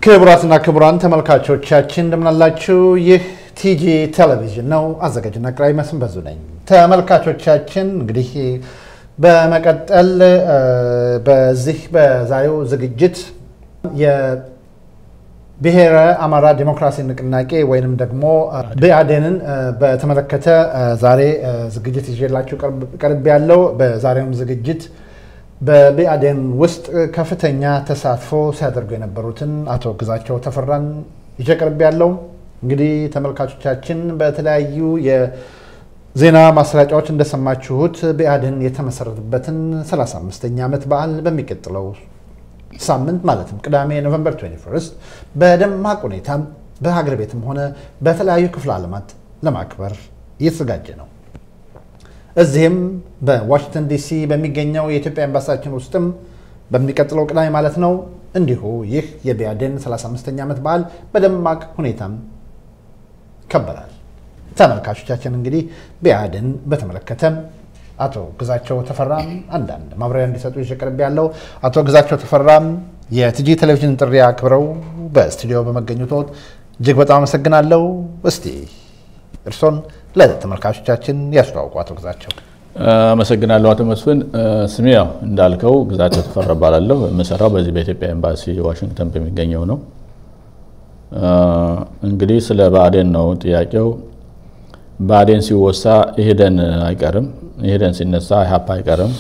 ክቡራትና ክቡራን ተመልካቾቻችን እንደምናላችሁ። ይህ ቲጂ ቴሌቪዥን ነው። አዘጋጅና አቅራቢ መስፍን በዙ ነኝ። ተመልካቾቻችን እንግዲህ በመቀጠል በዚህ በዛሬው ዝግጅት የብሔረ አማራ ዲሞክራሲ ንቅናቄ ወይንም ደግሞ ብአዴንን በተመለከተ ዛሬ ዝግጅት ይዤላችሁ ቀርብ ያለው በዛሬውም ዝግጅት በብአዴን ውስጥ ከፍተኛ ተሳትፎ ሲያደርጉ የነበሩትን አቶ ግዛቸው ተፈራን ይዤ ቀርብ ያለው እንግዲህ ተመልካቾቻችን በተለያዩ የዜና ማሰራጫዎች እንደሰማችሁት ብአዴን የተመሰረተበትን 35ኛ ዓመት በዓል በሚቀጥለው ሳምንት ማለትም ቅዳሜ ኖቨምበር 21 በደማቅ ሁኔታ በሀገር ቤትም ሆነ በተለያዩ ክፍለ ዓለማት ለማክበር እየተዘጋጀ ነው። እዚህም በዋሽንግተን ዲሲ በሚገኘው የኢትዮጵያ ኤምባሲያችን ውስጥም በሚቀጥለው ቅዳሜ ማለት ነው እንዲሁ ይህ የብአዴን 35ኛ ዓመት በዓል በደማቅ ሁኔታም ይከበራል። ተመልካቾቻችን እንግዲህ ብአዴን በተመለከተ አቶ ግዛቸው ተፈራም አንዳንድ ማብራሪያ እንዲሰጡ ይዤ ቀርብ ያለው አቶ ግዛቸው ተፈራም የቲጂ ቴሌቪዥን ጥሪ አክብረው በስቱዲዮ በመገኘቶት እጅግ በጣም አመሰግናለሁ። እስቲ እርሶን ለተመልካቾቻችን ያስተዋውቁ አቶ ግዛቸው። አመሰግናለሁ አቶ መስፍን። ስሜ ያው እንዳልከው ግዛቸው ተፈራ እባላለሁ። የምሰራው በዚህ በኢትዮጵያ ኤምባሲ ዋሽንግተን በሚገኘው ነው። እንግዲህ ስለ ብአዴን ነው ጥያቄው። ብአዴን ሲወሳ ኢህዴን አይቀርም፣ ኢህዴን ሲነሳ ኢህአፓ አይቀርም።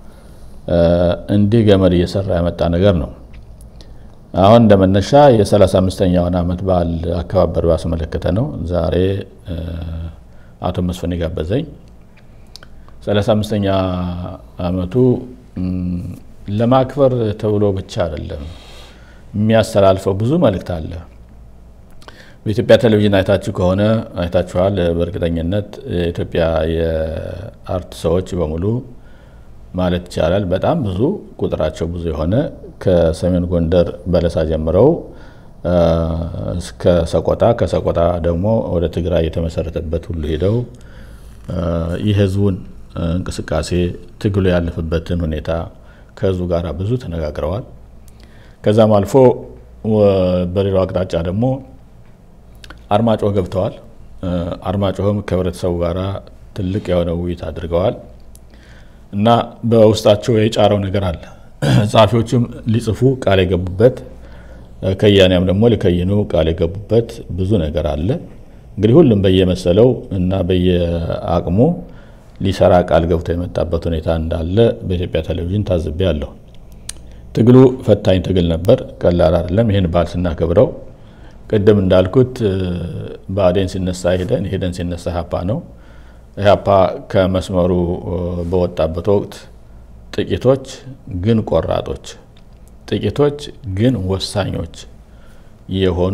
እንዲህ ገመድ እየሰራ ያመጣ ነገር ነው። አሁን እንደመነሻ የ35ኛውን ዓመት በዓል አከባበር ባስመለከተ ነው ዛሬ አቶ መስፍን የጋበዘኝ 35ኛ ዓመቱ ለማክበር ተብሎ ብቻ አይደለም የሚያስተላልፈው ብዙ መልእክት አለ። በኢትዮጵያ ቴሌቪዥን አይታችሁ ከሆነ አይታችኋል። በእርግጠኝነት የኢትዮጵያ የአርት ሰዎች በሙሉ ማለት ይቻላል በጣም ብዙ ቁጥራቸው ብዙ የሆነ ከሰሜን ጎንደር በለሳ ጀምረው እስከ ሰቆጣ ከሰቆጣ ደግሞ ወደ ትግራይ የተመሰረተበት ሁሉ ሄደው የህዝቡን እንቅስቃሴ ትግሉ ያለፈበትን ሁኔታ ከህዝቡ ጋር ብዙ ተነጋግረዋል። ከዛም አልፎ በሌላው አቅጣጫ ደግሞ አርማጭሆ ገብተዋል። አርማጭሆም ከህብረተሰቡ ጋር ትልቅ የሆነ ውይይት አድርገዋል እና በውስጣቸው የጫረው ነገር አለ። ጸሐፊዎችም ሊጽፉ ቃል የገቡበት ከያንያም ደግሞ ሊከይኑ ቃል የገቡበት ብዙ ነገር አለ። እንግዲህ ሁሉም በየመሰለው እና በየአቅሙ ሊሰራ ቃል ገብቶ የመጣበት ሁኔታ እንዳለ በኢትዮጵያ ቴሌቪዥን ታዝቤ አለሁ። ትግሉ ፈታኝ ትግል ነበር፣ ቀላል አይደለም። ይህን በዓል ስናከብረው ቅድም እንዳልኩት ብአዴን ሲነሳ ኢህዴን፣ ኢህዴን ሲነሳ ኢህአፓ ነው። ኢህአፓ ከመስመሩ በወጣበት ወቅት ጥቂቶች ግን ቆራጦች ጥቂቶች ግን ወሳኞች የሆኑ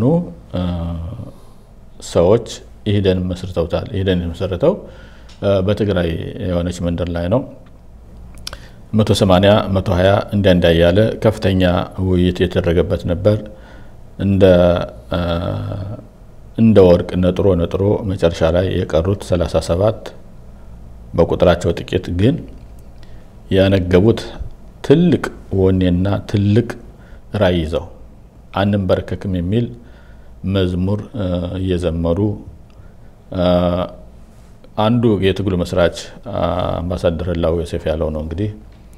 ሰዎች ኢህዴን መስርተውታል። ኢህዴን የመሰረተው በትግራይ የሆነች መንደር ላይ ነው። 180 120 እንዲያ እንዲያ እያለ ከፍተኛ ውይይት የተደረገበት ነበር። እንደ ወርቅ ነጥሮ ነጥሮ መጨረሻ ላይ የቀሩት 37 በቁጥራቸው ጥቂት ግን ያነገቡት ትልቅ ወኔና ትልቅ ራዕይ ይዘው አንንበረከክም የሚል መዝሙር እየዘመሩ አንዱ የትግሉ መስራች አምባሳደር ህላዊ ዮሴፍ ያለው ነው እንግዲህ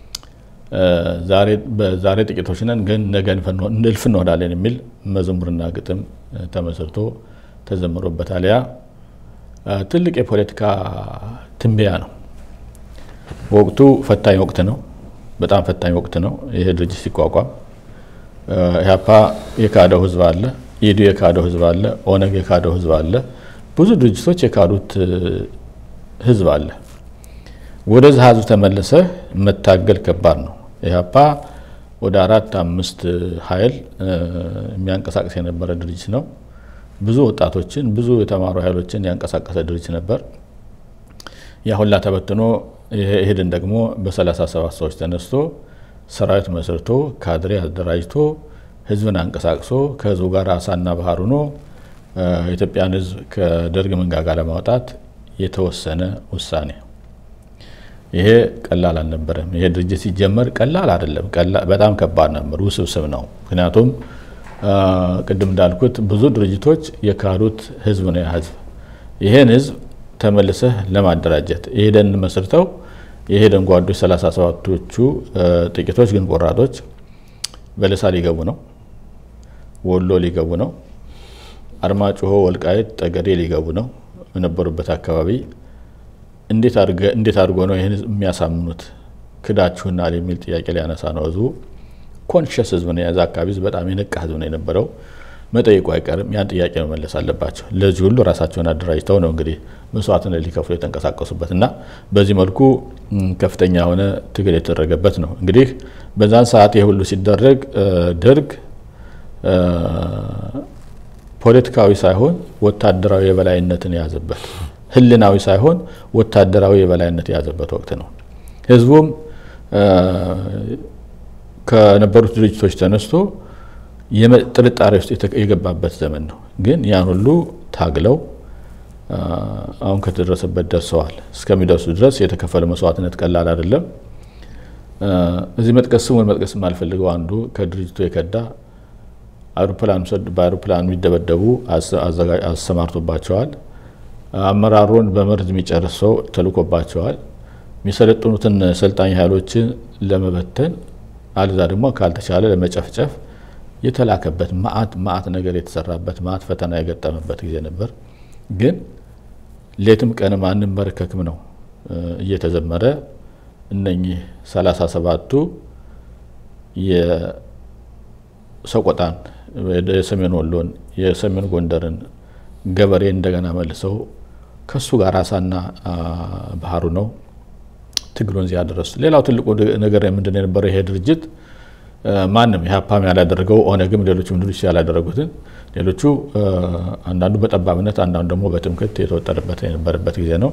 ዛሬ ጥቂቶች ነን ግን ነገ እልፍ እንሆናለን የሚል መዝሙርና ግጥም ተመስርቶ ተዘምሮበታል። ያ ትልቅ የፖለቲካ ትንበያ ነው። ወቅቱ ፈታኝ ወቅት ነው። በጣም ፈታኝ ወቅት ነው። ይሄ ድርጅት ሲቋቋም ኢህአፓ የካደው ህዝብ አለ፣ ኢዱ የካደው ህዝብ አለ፣ ኦነግ የካደው ህዝብ አለ፣ ብዙ ድርጅቶች የካዱት ህዝብ አለ። ወደዚህ ህዝብ ተመልሰ መታገል ከባድ ነው። ኢህአፓ ወደ አራት አምስት ኃይል የሚያንቀሳቅስ የነበረ ድርጅት ነው። ብዙ ወጣቶችን ብዙ የተማሩ ኃይሎችን ያንቀሳቀሰ ድርጅት ነበር። ያ ሁላ ተበትኖ ኢህዴን ደግሞ በ37 ሰዎች ተነስቶ ሰራዊት መስርቶ ካድሬ አደራጅቶ ህዝብን አንቀሳቅሶ ከህዝቡ ጋር አሳና ባህር ሆኖ የኢትዮጵያን ህዝብ ከደርግ መንጋጋ ለማውጣት የተወሰነ ውሳኔ። ይሄ ቀላል አልነበረም። ይሄ ድርጅት ሲጀመር ቀላል አይደለም፣ በጣም ከባድ ነበር፣ ውስብስብ ነው። ምክንያቱም ቅድም እንዳልኩት ብዙ ድርጅቶች የካዱት ህዝብ ነው። ያ ህዝብ ይህን ህዝብ ተመልሰህ ለማደራጀት ኢህዴን መስርተው የኢህዴን ጓዶች ሰላሳ ሰባቶቹ ጥቂቶች ግን ቆራጦች በለሳ ሊገቡ ነው፣ ወሎ ሊገቡ ነው፣ አርማጭሆ፣ ወልቃይት፣ ጠገዴ ሊገቡ ነው። በነበሩበት አካባቢ እንዴት አድርጎ ነው ይህን ህዝብ የሚያሳምኑት? ክዳችሁናል የሚል ጥያቄ ሊያነሳ ነው ህዝቡ። ኮንሽስ ህዝብ ነው። የዛ አካባቢ ህዝብ በጣም የነቃ ህዝብ ነው የነበረው። መጠየቁ አይቀርም። ያን ጥያቄ መመለስ አለባቸው። ለዚህ ሁሉ ራሳቸውን አደራጅተው ነው እንግዲህ መስዋዕትነት ሊከፍሉ የተንቀሳቀሱበት እና በዚህ መልኩ ከፍተኛ የሆነ ትግል የተደረገበት ነው። እንግዲህ በዛን ሰዓት ይህ ሁሉ ሲደረግ ደርግ ፖለቲካዊ ሳይሆን ወታደራዊ የበላይነትን የያዘበት፣ ህልናዊ ሳይሆን ወታደራዊ የበላይነት የያዘበት ወቅት ነው። ህዝቡም ከነበሩት ድርጅቶች ተነስቶ ጥርጣሬ ውስጥ የገባበት ዘመን ነው። ግን ያን ሁሉ ታግለው አሁን ከተደረሰበት ደርሰዋል። እስከሚደርሱ ድረስ የተከፈለ መስዋዕትነት ቀላል አይደለም። እዚህ መጥቀስ ስሙን መጥቀስ የማልፈልገው አንዱ ከድርጅቱ የከዳ በአውሮፕላን የሚደበደቡ አሰማርቶባቸዋል። አመራሩን በመርዝ የሚጨርስ ሰው ተልኮባቸዋል። የሚሰለጥኑትን ሰልጣኝ ኃይሎችን ለመበተን አልዛ ደግሞ ካልተቻለ ለመጨፍጨፍ የተላከበት ማአት ማአት ነገር የተሰራበት ማአት ፈተና የገጠመበት ጊዜ ነበር። ግን ሌትም ቀንም አንመረከክም ነው እየተዘመረ እነኚህ ሰላሳ ሰባቱ የሰቆጣን የሰሜን ወሎን የሰሜን ጎንደርን ገበሬ እንደገና መልሰው ከሱ ጋር አሳና ባህሩ ነው ትግሉን እዚያ ያደረሱ። ሌላው ትልቁ ነገር ምንድን ነው የነበረው? ይሄ ድርጅት ማንም ኢህአፓም ያላደረገው ኦነግም ሌሎችም ድርጅት ያላደረጉትን ሌሎቹ አንዳንዱ በጠባብነት አንዳንዱ ደግሞ በትምክህት የተወጠረበት የነበረበት ጊዜ ነው።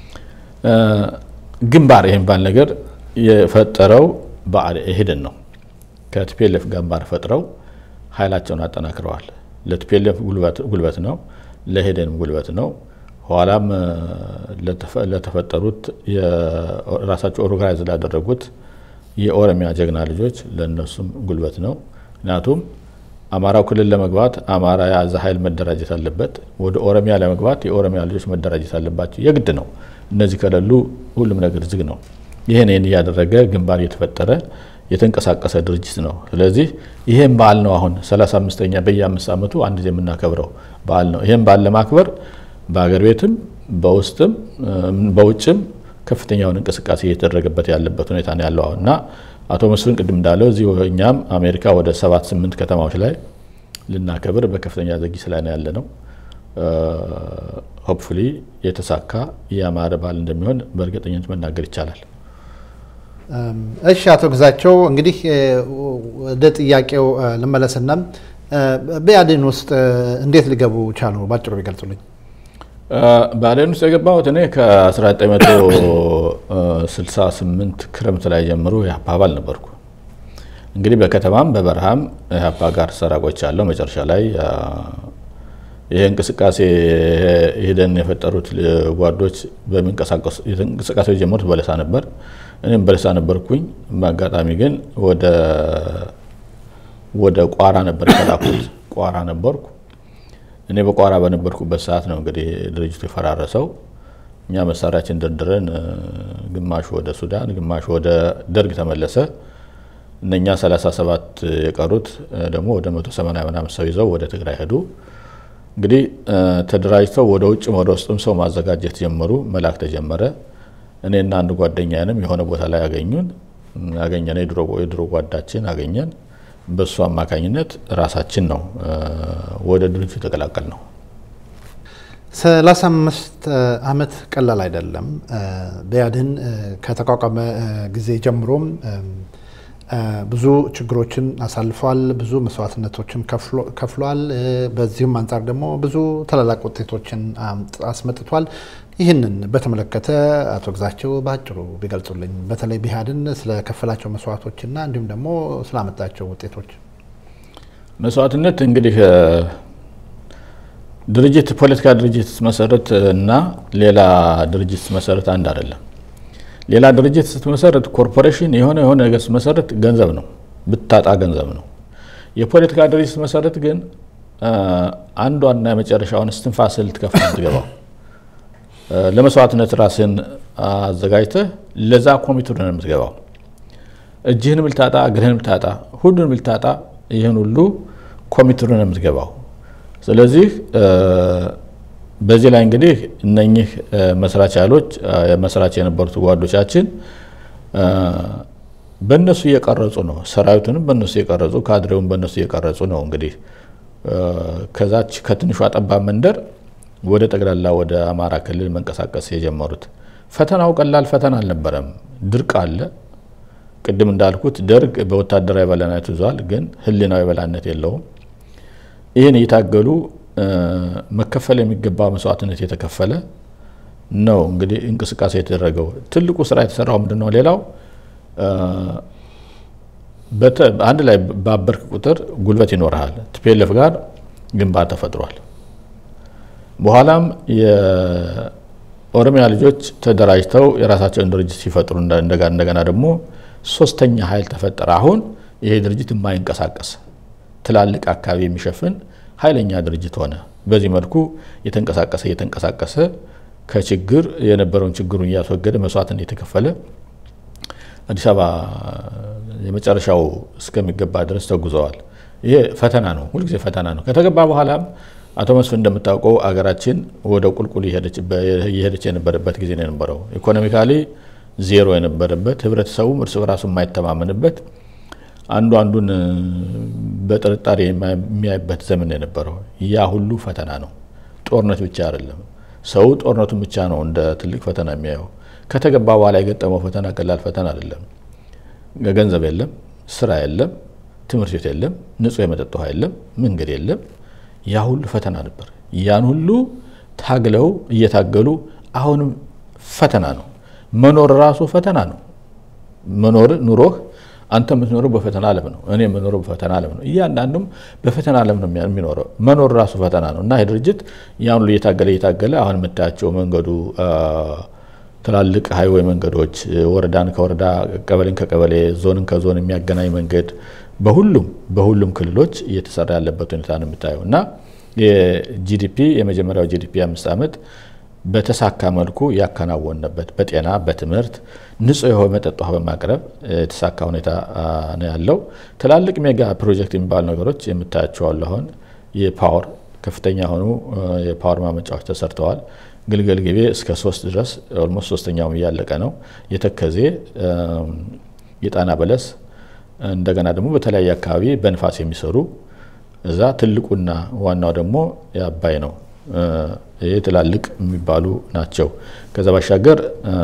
ግንባር የሚባል ነገር የፈጠረው ኢህዴን ነው። ከቲፒኤልኤፍ ግንባር ፈጥረው ኃይላቸውን አጠናክረዋል። ለቲፒኤልኤፍ ጉልበት ነው፣ ለኢህዴንም ጉልበት ነው። ኋላም ለተፈጠሩት ራሳቸው ኦርጋናይዝ ላደረጉት የኦሮሚያ ጀግና ልጆች ለእነሱም ጉልበት ነው። ምክንያቱም አማራው ክልል ለመግባት አማራ የያዘ ኃይል መደራጀት አለበት። ወደ ኦሮሚያ ለመግባት የኦሮሚያ ልጆች መደራጀት አለባቸው። የግድ ነው። እነዚህ ከሌሉ ሁሉም ነገር ዝግ ነው። ይህን ይህን እያደረገ ግንባር እየተፈጠረ የተንቀሳቀሰ ድርጅት ነው። ስለዚህ ይህም በዓል ነው አሁን 35ኛ በየአምስት ዓመቱ አንድ ጊዜ የምናከብረው በዓል ነው። ይህም በዓል ለማክበር በሀገር ቤትም በውስጥም በውጭም ከፍተኛውን እንቅስቃሴ እየተደረገበት ያለበት ሁኔታ ነው ያለው እና አቶ መስፍን ቅድም እንዳለው እዚህ እኛም አሜሪካ ወደ ሰባት ስምንት ከተማዎች ላይ ልናከብር በከፍተኛ ዝግጅት ላይ ነው ያለ ነው። ሆፕፉሊ የተሳካ የአማረ በዓል እንደሚሆን በእርግጠኝነት መናገር ይቻላል። እሺ አቶ ግዛቸው እንግዲህ ወደ ጥያቄው ልመለስና በኢህአዴን ውስጥ እንዴት ሊገቡ ቻሉ? ባጭሩ ቢገልጹልኝ። ብአዴን ውስጥ የገባሁት እኔ ከ1968 ክረምት ላይ ጀምሮ የኢህአፓ አባል ነበርኩ። እንግዲህ በከተማም በበረሃም ኢህአፓ ጋር ሰራ ቆይቻለሁ። መጨረሻ ላይ ይሄ እንቅስቃሴ ኢህዴን የፈጠሩት ጓዶች እንቅስቃሴ የጀመሩት በለሳ ነበር። እኔም በለሳ ነበርኩኝ። በአጋጣሚ ግን ወደ ቋራ ነበር የተላኩት። ቋራ ነበርኩ። እኔ በቋራ በነበርኩበት ሰዓት ነው እንግዲህ ድርጅቱ የፈራረሰው። እኛ መሳሪያችን ደርድረን ግማሹ ወደ ሱዳን፣ ግማሹ ወደ ደርግ ተመለሰ። እነኛ 37 የቀሩት ደግሞ ወደ 180 ምናምን ሰው ይዘው ወደ ትግራይ ሄዱ። እንግዲህ ተደራጅተው ወደ ውጭም ወደ ውስጥም ሰው ማዘጋጀት ጀመሩ። መላክ ተጀመረ። እኔና አንድ ጓደኛንም የሆነ ቦታ ላይ ያገኙን ያገኘን የድሮ ጓዳችን አገኘን። በእሱ አማካኝነት ራሳችን ነው ወደ ድርጅቱ የተቀላቀል ነው። ሰላሳ አምስት ዓመት ቀላል አይደለም። ብአዴን ከተቋቋመ ጊዜ ጀምሮም ብዙ ችግሮችን አሳልፏል። ብዙ መስዋዕትነቶችን ከፍሏል። በዚሁም አንጻር ደግሞ ብዙ ታላላቅ ውጤቶችን አስመጥቷል። ይህንን በተመለከተ አቶ ግዛቸው በአጭሩ ቢገልጹልኝ፣ በተለይ ብአዴን ስለከፈላቸው መስዋዕቶችና እንዲሁም ደግሞ ስላመጣቸው ውጤቶች። መስዋዕትነት እንግዲህ ድርጅት ፖለቲካ ድርጅት ስትመሰረት እና ሌላ ድርጅት ስትመሰረት አንድ አይደለም። ሌላ ድርጅት ስትመሰረት ኮርፖሬሽን የሆነ የሆነ ነገር ስትመሰረት ገንዘብ ነው፣ ብታጣ ገንዘብ ነው። የፖለቲካ ድርጅት መሰረት ግን አንዷና የመጨረሻውን እስትንፋስ ልትከፍ ትገባው ለመስዋዕትነት ራስን አዘጋጅተህ ለዛ ኮሚቴ ነው የምትገባው። እጅህንም ልታጣ እግርህንም ልታጣ ሁሉንም ልታጣ ይህን ሁሉ ኮሚቴ ነው የምትገባው። ስለዚህ በዚህ ላይ እንግዲህ እነኚህ መስራች ኃይሎች መስራች የነበሩት ጓዶቻችን በእነሱ እየቀረጹ ነው። ሰራዊቱንም በእነሱ እየቀረጹ ካድሬውን በእነሱ እየቀረጹ ነው። እንግዲህ ከዛች ከትንሿ ጠባብ መንደር ወደ ጠቅላላ ወደ አማራ ክልል መንቀሳቀስ የጀመሩት ፈተናው ቀላል ፈተና አልነበረም። ድርቅ አለ። ቅድም እንዳልኩት ደርግ በወታደራዊ በላይነት ይዟል፣ ግን ሕሊናዊ በላይነት የለውም። ይህን እየታገሉ መከፈል የሚገባ መስዋዕትነት የተከፈለ ነው። እንግዲህ እንቅስቃሴ የተደረገው ትልቁ ስራ የተሰራው ምንድን ነው? ሌላው አንድ ላይ ባበርክ ቁጥር ጉልበት ይኖርሃል። ቲፒኤልኤፍ ጋር ግንባር ተፈጥሯል። በኋላም የኦሮሚያ ልጆች ተደራጅተው የራሳቸውን ድርጅት ሲፈጥሩ እንደገና ደግሞ ሶስተኛ ኃይል ተፈጠረ። አሁን ይሄ ድርጅት የማይንቀሳቀስ ትላልቅ አካባቢ የሚሸፍን ኃይለኛ ድርጅት ሆነ። በዚህ መልኩ የተንቀሳቀሰ እየተንቀሳቀሰ ከችግር የነበረውን ችግሩን እያስወገደ መስዋዕትን የተከፈለ አዲስ አበባ የመጨረሻው እስከሚገባ ድረስ ተጉዘዋል። ይሄ ፈተና ነው፣ ሁልጊዜ ፈተና ነው። ከተገባ በኋላም አቶ መስፍን እንደምታውቀው አገራችን ወደ ቁልቁል እየሄደች የነበረበት ጊዜ ነው የነበረው። ኢኮኖሚካሊ ዜሮ የነበረበት፣ ህብረተሰቡም እርስ በራሱ የማይተማመንበት፣ አንዱ አንዱን በጥርጣሬ የሚያይበት ዘመን የነበረው። ያ ሁሉ ፈተና ነው። ጦርነት ብቻ አይደለም። ሰው ጦርነቱን ብቻ ነው እንደ ትልቅ ፈተና የሚያየው። ከተገባ በኋላ የገጠመው ፈተና ቀላል ፈተና አይደለም። ገንዘብ የለም፣ ስራ የለም፣ ትምህርት ቤት የለም፣ ንጹህ የመጠጥ ውሃ የለም፣ መንገድ የለም። ያ ሁሉ ፈተና ነበር። ያን ሁሉ ታግለው እየታገሉ አሁንም ፈተና ነው። መኖር ራሱ ፈተና ነው። መኖር ኑሮህ አንተ የምትኖረው በፈተና ዓለም ነው። እኔ የምኖረው በፈተና ዓለም ነው። እያንዳንዱም በፈተና ዓለም ነው የሚኖረው። መኖር ራሱ ፈተና ነው እና ይህ ድርጅት ያን ሁሉ እየታገለ እየታገለ አሁን የምታያቸው መንገዱ ትላልቅ ሀይዌይ መንገዶች፣ ወረዳን ከወረዳ ቀበሌን ከቀበሌ ዞንን ከዞን የሚያገናኝ መንገድ በሁሉም በሁሉም ክልሎች እየተሰራ ያለበት ሁኔታ ነው የምታየው እና የጂዲፒ የመጀመሪያው ጂዲፒ አምስት ዓመት በተሳካ መልኩ ያከናወንበት በጤና በትምህርት ንጹህ የሆነ መጠጥ ውሃ በማቅረብ የተሳካ ሁኔታ ነው ያለው። ትላልቅ ሜጋ ፕሮጀክት የሚባሉ ነገሮች የምታያቸው አሉ። አሁን የፓወር ከፍተኛ የሆኑ የፓወር ማመንጫዎች ተሰርተዋል። ግልገል ጊቤ እስከ ሶስት ድረስ ኦልሞስት ሶስተኛውም እያለቀ ነው። የተከዜ የጣና በለስ እንደገና ደግሞ በተለያየ አካባቢ በንፋስ የሚሰሩ እዛ ትልቁና ዋናው ደግሞ የአባይ ነው። ይህ ትላልቅ የሚባሉ ናቸው። ከዛ ባሻገር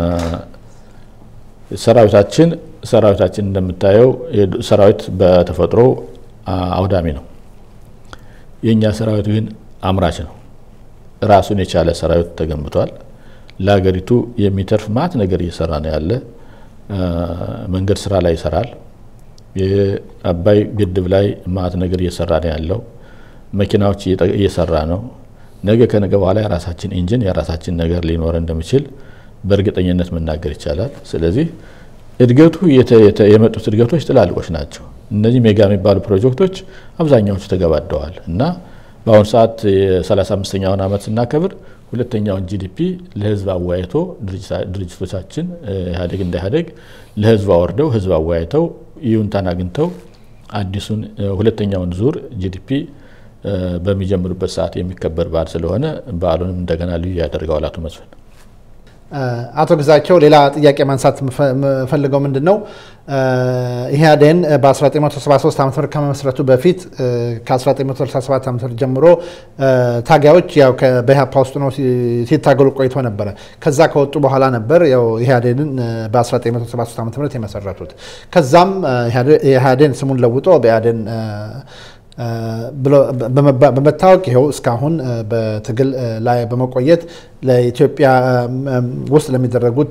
ሰራዊታችን ሰራዊታችን እንደምታየው ሰራዊት በተፈጥሮ አውዳሚ ነው። የእኛ ሰራዊት ግን አምራች ነው። ራሱን የቻለ ሰራዊት ተገንብቷል። ለሀገሪቱ የሚተርፍ ማት ነገር እየሰራ ነው ያለ። መንገድ ስራ ላይ ይሰራል። የአባይ ግድብ ላይ ማት ነገር እየሰራ ነው ያለው። መኪናዎች እየሰራ ነው። ነገ ከነገ በኋላ የራሳችን ኢንጂን የራሳችን ነገር ሊኖረ እንደሚችል በእርግጠኝነት መናገር ይቻላል። ስለዚህ እድገቱ የመጡት እድገቶች ትላልቆች ናቸው። እነዚህ ሜጋ የሚባሉ ፕሮጀክቶች አብዛኛዎቹ ተገባደዋል እና በአሁኑ ሰዓት የ35ኛውን ዓመት ስናከብር ሁለተኛውን ጂዲፒ ለህዝብ አወያይቶ ድርጅቶቻችን ኢህአዴግ እንደ ኢህአዴግ ለህዝብ አወርደው ህዝብ አወያይተው ይሁንታን አግኝተው አዲሱን ሁለተኛውን ዙር ጂዲፒ በሚጀምሩበት ሰዓት የሚከበር በዓል ስለሆነ በዓሉንም እንደገና ልዩ ያደርገዋል። አቶ መስፍን አቶ ግዛቸው ሌላ ጥያቄ ማንሳት የምፈልገው ምንድን ነው ኢህአዴን በ1973 ዓ ም ከመመስረቱ በፊት ከ1967 ዓ ም ጀምሮ ታጋዮች ያው በኢህአፓ ውስጥ ነው ሲታገሉ ቆይቶ ነበረ። ከዛ ከወጡ በኋላ ነበር ያው ኢህአዴንን በ1973 ዓ ም የመሰረቱት። ከዛም ኢህአዴን ስሙን ለውጦ በኢህአዴን በመታወቅ ይኸው እስካሁን በትግል ላይ በመቆየት ለኢትዮጵያ ውስጥ ለሚደረጉት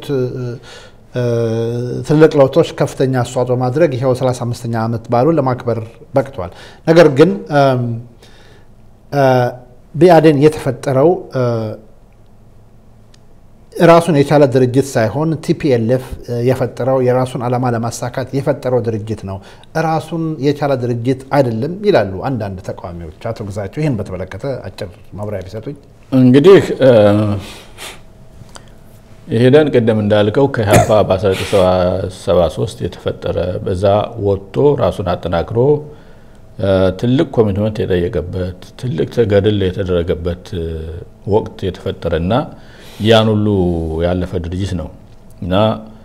ትልቅ ለውጦች ከፍተኛ አስተዋጽኦ ማድረግ ይኸው 35ኛ ዓመት በዓሉን ለማክበር በቅቷል። ነገር ግን ብአዴን የተፈጠረው ራሱን የቻለ ድርጅት ሳይሆን ቲፒኤልኤፍ የፈጠረው የራሱን ዓላማ ለማሳካት የፈጠረው ድርጅት ነው፣ ራሱን የቻለ ድርጅት አይደለም ይላሉ አንዳንድ ተቃዋሚዎች። አቶ ግዛቸው ይህን በተመለከተ አጭር ማብራሪያ ቢሰጡኝ። እንግዲህ ይሄደን ቅድም እንዳልከው ከኢህአፓ በ1973 የተፈጠረ በዛ ወጥቶ ራሱን አጠናክሮ ትልቅ ኮሚትመንት የጠየቀበት ትልቅ ገድል የተደረገበት ወቅት የተፈጠረና ያን ሁሉ ያለፈ ድርጅት ነው እና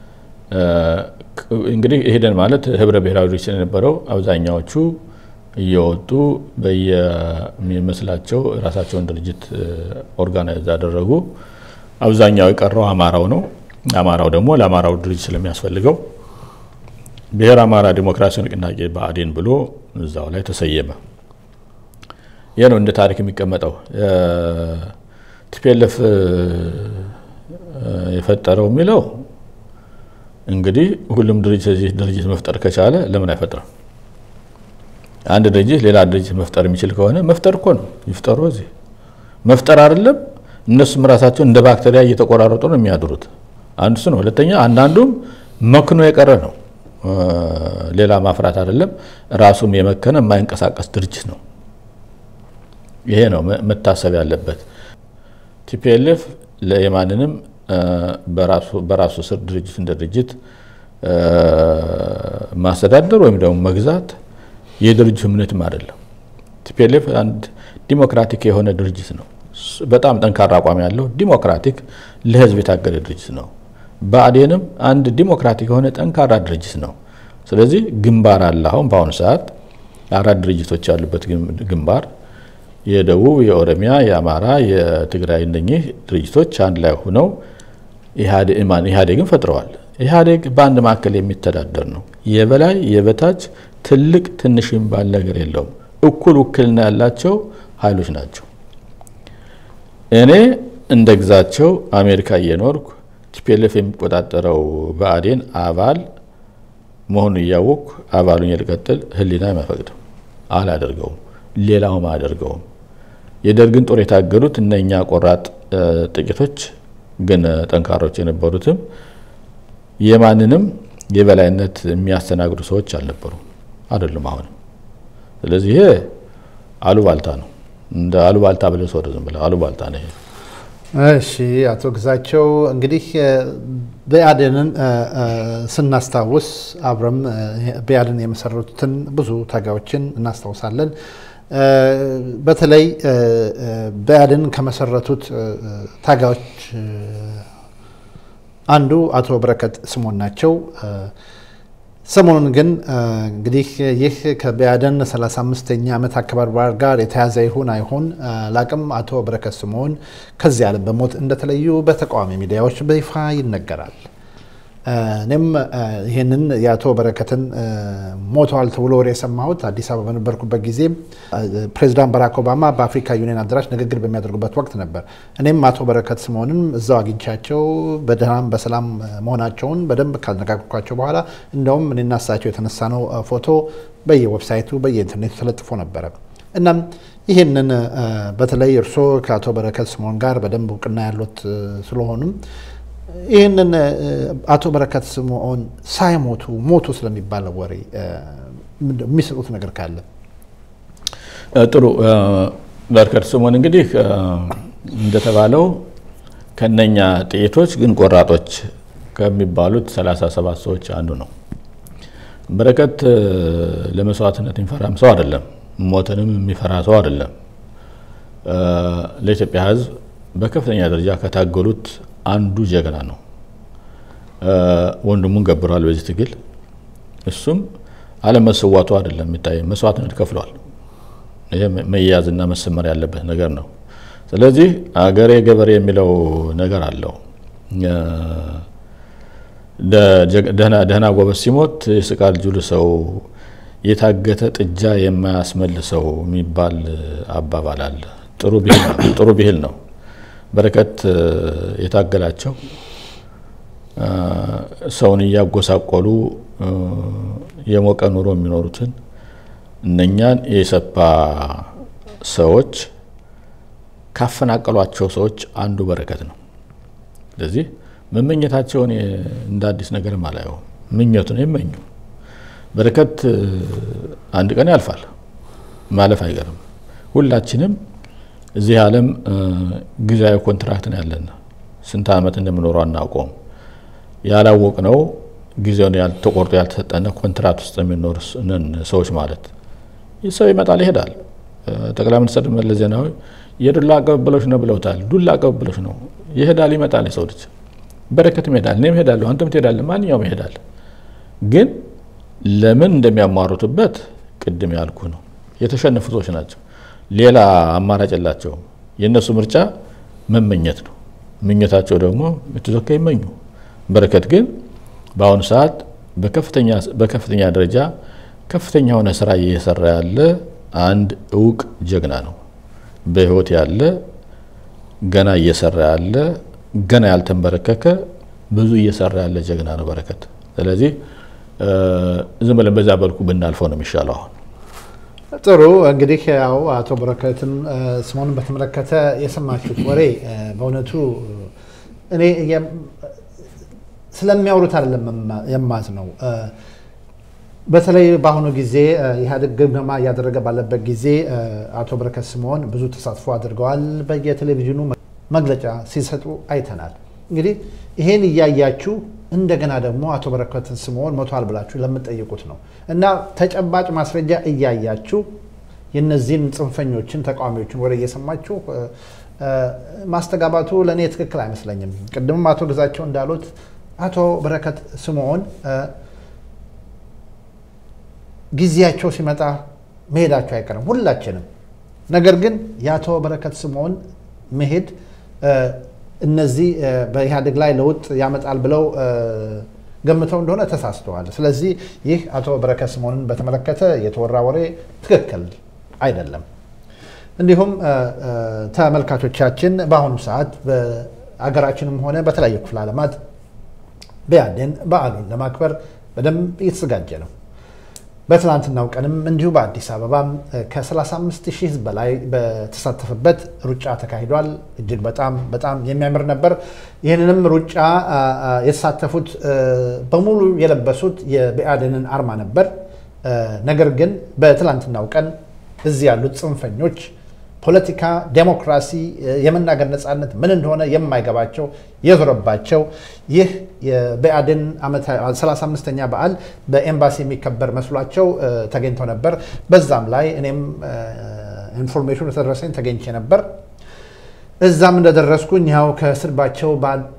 እንግዲህ ኢህዴን ማለት ህብረ ብሔራዊ ድርጅት የነበረው አብዛኛዎቹ እየወጡ በየሚመስላቸው ራሳቸውን ድርጅት ኦርጋናይዝ ያደረጉ አብዛኛው የቀረው አማራው ነው። አማራው ደግሞ ለአማራው ድርጅት ስለሚያስፈልገው ብሔር አማራ ዲሞክራሲያዊ ንቅናቄ ብአዴን ብሎ እዛው ላይ ተሰየመ። ይህ ነው እንደ ታሪክ የሚቀመጠው። ቲፒኤልኤፍ የፈጠረው የሚለው እንግዲህ ሁሉም ድርጅት ድርጅት መፍጠር ከቻለ ለምን አይፈጥርም? አንድ ድርጅት ሌላ ድርጅት መፍጠር የሚችል ከሆነ መፍጠር እኮ ነው። ይፍጠሩ። እዚህ መፍጠር አይደለም እነሱም ራሳቸው እንደ ባክቴሪያ እየተቆራረጡ ነው የሚያድሩት። አንዱ እሱ ነው። ሁለተኛ አንዳንዱም መክኖ የቀረ ነው። ሌላ ማፍራት አይደለም፣ ራሱም የመከነ የማይንቀሳቀስ ድርጅት ነው። ይሄ ነው መታሰብ ያለበት። ቲፒኤልኤፍ የማንንም በራሱ ስር ድርጅት እንደ ድርጅት ማስተዳደር ወይም ደግሞ መግዛት የድርጅቱ እምነትም አይደለም። ቲፒኤልኤፍ አንድ ዲሞክራቲክ የሆነ ድርጅት ነው። በጣም ጠንካራ አቋም ያለው ዲሞክራቲክ ለህዝብ የታገለ ድርጅት ነው። ብአዴንም አንድ ዲሞክራቲክ የሆነ ጠንካራ ድርጅት ነው። ስለዚህ ግንባር አለ። አሁን በአሁኑ ሰዓት አራት ድርጅቶች ያሉበት ግንባር የደቡብ፣ የኦሮሚያ፣ የአማራ፣ የትግራይ እነኚህ ድርጅቶች አንድ ላይ ሆነው ኢህአዴግን ፈጥረዋል። ኢህአዴግ በአንድ ማዕከል የሚተዳደር ነው። የበላይ የበታች ትልቅ ትንሽ የሚባል ነገር የለውም። እኩል ውክልና ያላቸው ኃይሎች ናቸው። እኔ እንደ ግዛቸው አሜሪካ እየኖርኩ ቲፒኤልኤፍ የሚቆጣጠረው ብአዴን አባል መሆኑ እያወቅኩ አባሉን ልቀጥል ህሊና አይፈቅድም። አላደርገውም። ሌላውም አያደርገውም። የደርግን ጦር የታገሉት እነኛ ቆራጥ ጥቂቶች ግን ጠንካሮች የነበሩትም የማንንም የበላይነት የሚያስተናግዱ ሰዎች አልነበሩም፣ አይደሉም አሁንም። ስለዚህ ይሄ አሉባልታ ነው። እንደ አሉባልታ ብለህ ሰው ዝም ብለህ አሉባልታ ነው። እሺ አቶ ግዛቸው እንግዲህ ብአዴንን ስናስታውስ አብረም ብአዴን የመሰረቱትን ብዙ ታጋዮችን እናስታውሳለን። በተለይ ብአዴን ከመሰረቱት ታጋዮች አንዱ አቶ በረከት ስምኦን ናቸው። ሰሞኑን ግን እንግዲህ ይህ ከብአዴን 35ኛ ዓመት አከባበር በዓል ጋር የተያዘ ይሁን አይሁን ላቅም አቶ በረከት ስምኦን ከዚህ ዓለም በሞት እንደተለዩ በተቃዋሚ ሚዲያዎች በይፋ ይነገራል። እኔም ይህንን የአቶ በረከትን ሞተዋል ተብሎ ወሬ የሰማሁት አዲስ አበባ በነበርኩበት ጊዜ ፕሬዚዳንት ባራክ ኦባማ በአፍሪካ ዩኒየን አዳራሽ ንግግር በሚያደርጉበት ወቅት ነበር። እኔም አቶ በረከት ስምኦንን እዛው አግኝቻቸው በደህናም በሰላም መሆናቸውን በደንብ ካነጋገርኳቸው በኋላ እንደውም እኔና እሳቸው የተነሳነው ፎቶ በየዌብሳይቱ በየኢንተርኔቱ ተለጥፎ ነበረ። እናም ይህንን በተለይ እርስዎ ከአቶ በረከት ስምኦን ጋር በደንብ እውቅና ያሉት ስለሆኑም ይህንን አቶ በረከት ስምኦን ሳይሞቱ ሞቱ ስለሚባለው ወሬ የሚሰጡት ነገር ካለ ጥሩ። በረከት ስምኦን እንግዲህ እንደተባለው ከነኛ ጥቂቶች ግን ቆራጦች ከሚባሉት 37 ሰዎች አንዱ ነው። በረከት ለመስዋዕትነት የሚፈራም ሰው አይደለም። ሞትንም የሚፈራ ሰው አይደለም። ለኢትዮጵያ ሕዝብ በከፍተኛ ደረጃ ከታገሉት አንዱ ጀግና ነው። ወንድሙን ገብሯል በዚህ ትግል። እሱም አለመሰዋቱ አይደለም የሚታይ መስዋዕትነት ከፍሏል። ይሄ መያዝና መሰመር ያለበት ነገር ነው። ስለዚህ አገሬ ገበሬ የሚለው ነገር አለው። ደህና ጎበዝ ሲሞት የስቃል ጁል ሰው የታገተ ጥጃ የማያስመልሰው የሚባል አባባል አለ። ጥሩ ብሂል ነው። በረከት የታገላቸው ሰውን እያጎሳቆሉ የሞቀ ኑሮ የሚኖሩትን እነኛን የኢሰፓ ሰዎች ካፈናቀሏቸው ሰዎች አንዱ በረከት ነው። ስለዚህ መመኘታቸውን እንደ አዲስ ነገርም አላየውም። ምኞት ነው ይመኙ። በረከት አንድ ቀን ያልፋል፣ ማለፍ አይቀርም። ሁላችንም እዚህ ዓለም ጊዜያዊ ኮንትራክት ነው ያለን። ስንት ዓመት እንደምኖረው አናውቀውም። ያላወቅነው ጊዜውን ተቆርጦ ያልተሰጠነ ኮንትራት ውስጥ የሚኖር ሰዎች ማለት ይህ ሰው ይመጣል ይሄዳል። ጠቅላይ ሚኒስትር መለስ ዜናዊ የዱላ ቅብብሎች ነው ብለውታል። ዱላ ቅብብሎች ነው፣ ይሄዳል ይመጣል። የሰው ልጅ በረከትም ይሄዳል፣ እኔም እሄዳለሁ፣ አንተም ትሄዳለህ፣ ማንኛውም ይሄዳል። ግን ለምን እንደሚያሟሩትበት ቅድም ያልኩ ነው። የተሸነፉ ሰዎች ናቸው። ሌላ አማራጭ የላቸውም። የእነሱ ምርጫ መመኘት ነው። ምኞታቸው ደግሞ የትዘካ ይመኙ። በረከት ግን በአሁኑ ሰዓት በከፍተኛ ደረጃ ከፍተኛ የሆነ ስራ እየሰራ ያለ አንድ እውቅ ጀግና ነው። በህይወት ያለ ገና እየሰራ ያለ ገና ያልተንበረከከ ብዙ እየሰራ ያለ ጀግና ነው በረከት። ስለዚህ ዝም ብለን በዛ በልኩ ብናልፈው ነው የሚሻለው አሁን ጥሩ እንግዲህ ያው አቶ በረከትን ስምኦንን በተመለከተ የሰማችሁት ወሬ በእውነቱ እኔ ስለሚያወሩት አይደለም የማዝ ነው። በተለይ በአሁኑ ጊዜ ኢህአዴግ ግምገማ እያደረገ ባለበት ጊዜ አቶ በረከት ስምኦን ብዙ ተሳትፎ አድርገዋል። በየቴሌቪዥኑ መግለጫ ሲሰጡ አይተናል። እንግዲህ ይሄን እያያችሁ እንደገና ደግሞ አቶ በረከት ስምኦን ሞቷል ብላችሁ ለምትጠይቁት ነው እና ተጨባጭ ማስረጃ እያያችሁ የነዚህን ጽንፈኞችን ተቃዋሚዎችን ወደ እየሰማችሁ ማስተጋባቱ ለእኔ ትክክል አይመስለኝም። ቅድምም አቶ ግዛቸው እንዳሉት አቶ በረከት ስምኦን ጊዜያቸው ሲመጣ መሄዳቸው አይቀርም ሁላችንም። ነገር ግን የአቶ በረከት ስምኦን መሄድ እነዚህ በኢህአዴግ ላይ ለውጥ ያመጣል ብለው ገምተው እንደሆነ ተሳስተዋል። ስለዚህ ይህ አቶ በረከት ስምኦንን በተመለከተ የተወራ ወሬ ትክክል አይደለም። እንዲሁም ተመልካቾቻችን በአሁኑ ሰዓት በአገራችንም ሆነ በተለያዩ ክፍለ ዓለማት ብአዴን በዓሉን ለማክበር በደንብ እየተዘጋጀ ነው። በትናንትናው ቀንም እንዲሁ በአዲስ አበባም ከ35 ሺህ ህዝብ በላይ በተሳተፈበት ሩጫ ተካሂዷል። እጅግ በጣም በጣም የሚያምር ነበር። ይህንንም ሩጫ የተሳተፉት በሙሉ የለበሱት የብአዴንን አርማ ነበር። ነገር ግን በትላንትናው ቀን እዚህ ያሉት ጽንፈኞች ፖለቲካ፣ ዴሞክራሲ፣ የመናገር ነፃነት ምን እንደሆነ የማይገባቸው የዞረባቸው ይህ የብአዴን 35ኛ በዓል በኤምባሲ የሚከበር መስሏቸው ተገኝተው ነበር። በዛም ላይ እኔም ኢንፎርሜሽኑ የተደረሰኝ ተገኝቼ ነበር። እዛም እንደደረስኩኝ ያው ከስድባቸው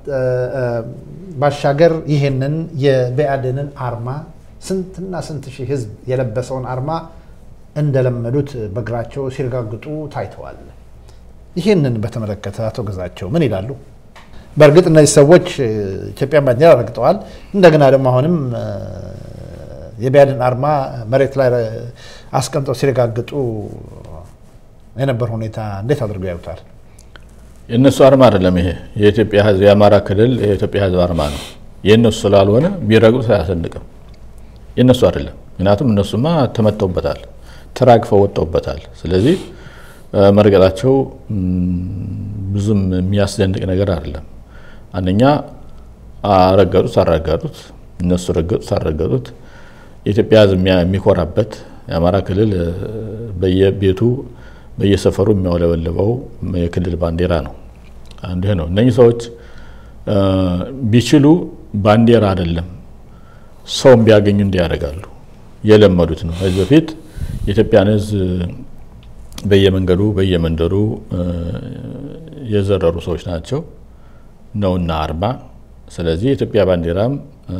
ባሻገር ይህንን የብአዴንን አርማ ስንትና ስንት ሺህ ህዝብ የለበሰውን አርማ እንደለመዱት በእግራቸው ሲረጋግጡ ታይተዋል። ይህንን በተመለከተ አቶ ገዛቸው ምን ይላሉ? በእርግጥ እነዚህ ሰዎች ኢትዮጵያን ባንዲራ ረግጠዋል። እንደገና ደግሞ አሁንም የብአዴን አርማ መሬት ላይ አስቀምጠው ሲረጋግጡ የነበር ሁኔታ እንዴት አድርገው ያዩታል? የእነሱ አርማ አይደለም ይሄ። የኢትዮጵያ ህዝብ የአማራ ክልል የኢትዮጵያ ህዝብ አርማ ነው። የእነሱ ስላልሆነ ቢረግጡት አያሰንቅም። የእነሱ አይደለም። ምክንያቱም እነሱማ ተመተውበታል ተራግፈው ወጥተውበታል። ስለዚህ መርገጣቸው ብዙም የሚያስደንቅ ነገር አይደለም። አንደኛ ረገጡት አልረገጡት፣ እነሱ ረገጡት አልረገጡት፣ የኢትዮጵያ ህዝብ የሚኮራበት የአማራ ክልል በየቤቱ በየሰፈሩ የሚያውለበልበው የክልል ባንዲራ ነው። አንዱ ይሄ ነው። እነኚህ ሰዎች ቢችሉ ባንዲራ አይደለም ሰውም ቢያገኙ እንዲያደርጋሉ የለመዱት ነው። ከዚህ በፊት የኢትዮጵያን ህዝብ በየመንገዱ በየመንደሩ የዘረሩ ሰዎች ናቸው ነውና አርማ። ስለዚህ የኢትዮጵያ ባንዲራም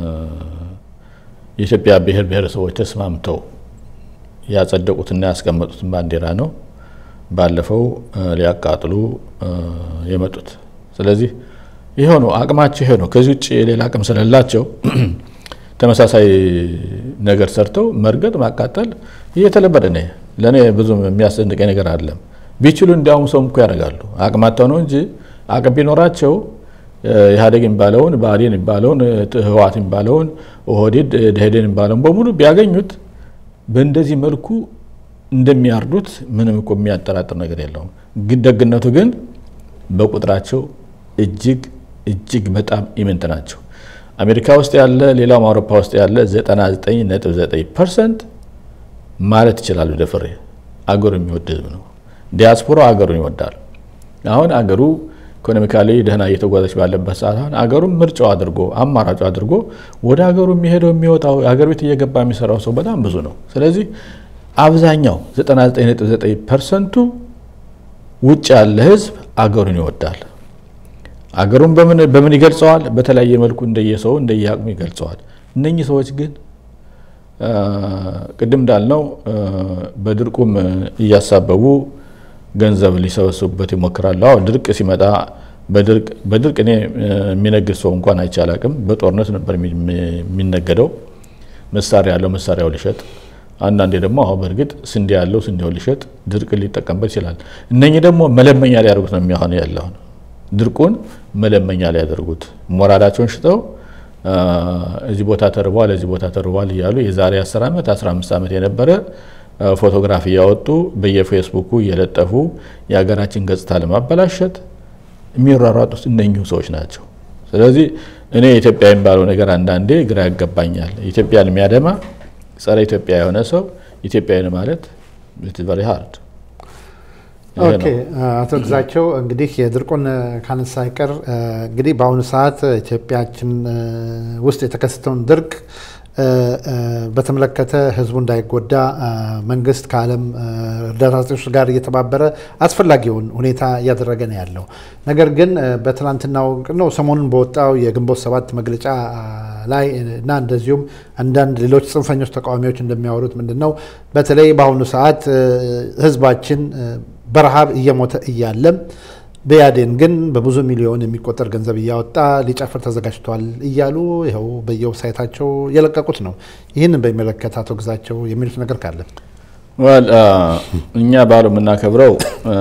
የኢትዮጵያ ብሔር ብሔረሰቦች ተስማምተው ያጸደቁትና ያስቀመጡትን ባንዲራ ነው ባለፈው ሊያቃጥሉ የመጡት። ስለዚህ ይሄው ነው አቅማቸው፣ ይሄ ነው። ከዚህ ውጭ ሌላ አቅም ስለሌላቸው ተመሳሳይ ነገር ሰርተው መርገጥ፣ ማቃጠል እየተለመደ ነው። ለእኔ ብዙም የሚያስደንቀኝ ነገር አይደለም። ቢችሉ እንዲያውም ሰውም እኮ ያደርጋሉ። አቅማቸው ነው እንጂ አቅም ቢኖራቸው ኢህአዴግ የሚባለውን ብአዴን የሚባለውን ህወሓት የሚባለውን ኦህዴድ ደኢህዴን የሚባለውን በሙሉ ቢያገኙት በእንደዚህ መልኩ እንደሚያርዱት ምንም እኮ የሚያጠራጥር ነገር የለውም። ግን ደግነቱ ግን በቁጥራቸው እጅግ እጅግ በጣም ኢምንት ናቸው። አሜሪካ ውስጥ ያለ ሌላውም አውሮፓ ውስጥ ያለ 99.9 ፐርሰንት ማለት ይችላሉ ደፍሬ አገሩ የሚወድ ህዝብ ነው። ዲያስፖራው አገሩን ይወዳል። አሁን አገሩ ኢኮኖሚካሊ ደህና እየተጓዘች ባለበት ሰዓት አሁን አገሩን ምርጫው አድርጎ አማራጩ አድርጎ ወደ አገሩ የሚሄደው የሚወጣው አገር ቤት እየገባ የሚሰራው ሰው በጣም ብዙ ነው። ስለዚህ አብዛኛው 99.9 ፐርሰንቱ ውጭ ያለ ህዝብ አገሩን ይወዳል። አገሩን በምን ይገልጸዋል? በተለያየ መልኩ እንደየሰው እንደየአቅሙ ይገልጸዋል። እነኚህ ሰዎች ግን ቅድም እንዳልነው በድርቁም እያሳበቡ ገንዘብ ሊሰበስቡበት ይሞክራሉ። አዎ ድርቅ ሲመጣ በድርቅ እኔ የሚነግድ ሰው እንኳን አይቼ አላቅም። በጦርነት ነበር የሚነገደው። መሳሪያ ያለው መሳሪያው ሊሸጥ፣ አንዳንዴ ደግሞ አሁን በእርግጥ ስንዴ ያለው ስንዴው ሊሸጥ፣ ድርቅ ሊጠቀምበት ይችላል። እነኚህ ደግሞ መለመኛ ሊያደርጉት ነው የሚሆነ ያለውን ድርቁን መለመኛ ሊያደርጉት ሞራላቸውን ሽጠው እዚህ ቦታ ተርቧል፣ እዚህ ቦታ ተርቧል እያሉ የዛሬ 10 ዓመት 15 ዓመት የነበረ ፎቶግራፍ እያወጡ በየፌስቡኩ እየለጠፉ የሀገራችን ገጽታ ለማበላሸት የሚሯሯጡት እነኚሁ ሰዎች ናቸው። ስለዚህ እኔ ኢትዮጵያ የሚባለው ነገር አንዳንዴ ግራ ያገባኛል። ኢትዮጵያን የሚያደማ ጸረ ኢትዮጵያ የሆነ ሰው ኢትዮጵያዊ ማለት ቨሪ ሃርድ ኦኬ አቶ ግዛቸው እንግዲህ የድርቁን ካነሳ አይቀር እንግዲህ በአሁኑ ሰዓት ኢትዮጵያችን ውስጥ የተከሰተውን ድርቅ በተመለከተ ሕዝቡ እንዳይጎዳ መንግስት ከዓለም እርዳታ ሰጪዎች ጋር እየተባበረ አስፈላጊውን ሁኔታ እያደረገ ነው ያለው። ነገር ግን በትናንትናው ነው ሰሞኑን በወጣው የግንቦት ሰባት መግለጫ ላይ እና እንደዚሁም አንዳንድ ሌሎች ጽንፈኞች ተቃዋሚዎች እንደሚያወሩት ምንድን ነው በተለይ በአሁኑ ሰዓት ሕዝባችን በረሃብ እየሞተ እያለም ብአዴን ግን በብዙ ሚሊዮን የሚቆጠር ገንዘብ እያወጣ ሊጨፍር ተዘጋጅቷል እያሉ ይኸው በየዌብሳይታቸው የለቀቁት ነው። ይህንን በሚመለከት አቶ ግዛቸው የሚሉት ነገር ካለ እኛ በዓሉ የምናከብረው